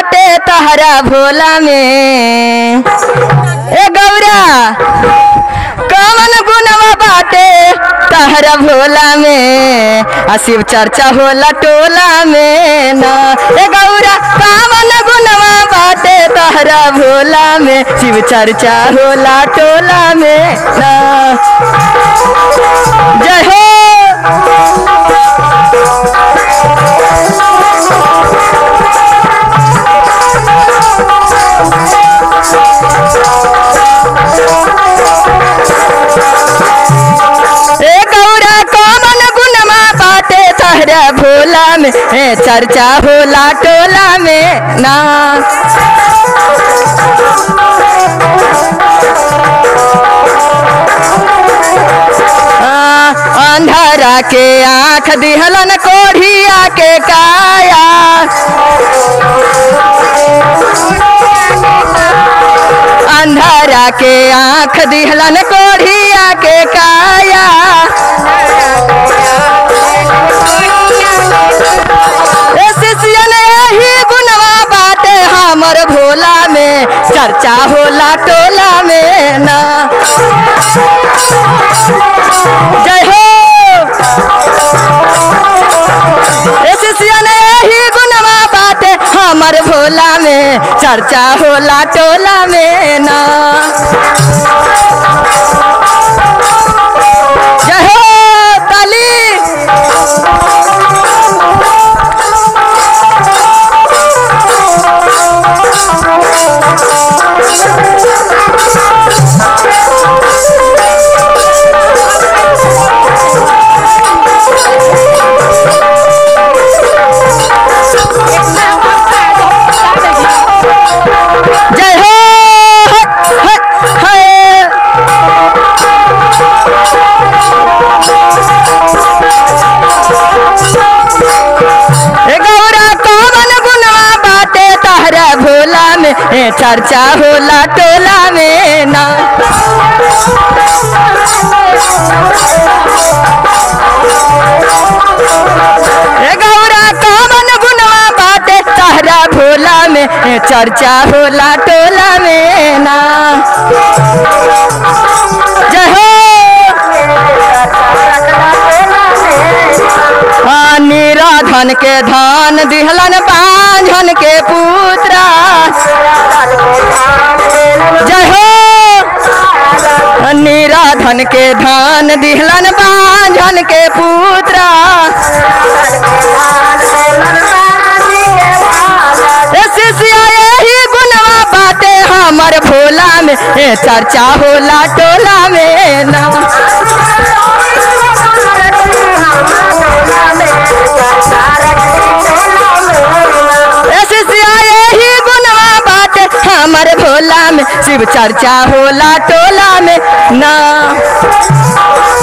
बाटे तहरा भोला में ए गौरा कवन गुणवा बाटे तहरा भोला में आ शिव चर्चा होला टोला में ना ए गौरा कवन गुणवा बाटे तहरा भोला में शिव चर्चा होला टोला में ना जय हो ए गौरा कमन गुणमा बाटे तहरा भोला में ए चर्चा होला टोला में ना आ, अंधारा के आँख दिहलन कोढ़िया के काया अंधारा के आँख दिहलन कोढ़िया के काया ए शिष्यन यही गुणवा बाटे हमर भोला में चर्चा होला टोला में ना जय हो ए शिष्यन यही गुणवा बाटे हमर भोला में चर्चा होला टोला में ना जय हो ताली जय हो हट, हट, है। ए गौरा कौन गुणवा बाटे तहरा भोला में ए चर्चा होला टोला में ना ए गौरा कौन गुणवा बाटे तहरा भोला में ए चर्चा होला टोला में ना जय हो हाँ, निराधन के धान दिहलन बांझन के पुत्रा जय हो निराधन के धान दिहलन बांझन के पुत्रा ए शिष्या यही गुणवा बाटे हमर भोला में ए चर्चा होला टोला में ना ए शिष्या यही गुणवा बाटे हमर भोला में शिव चर्चा होला टोला में ना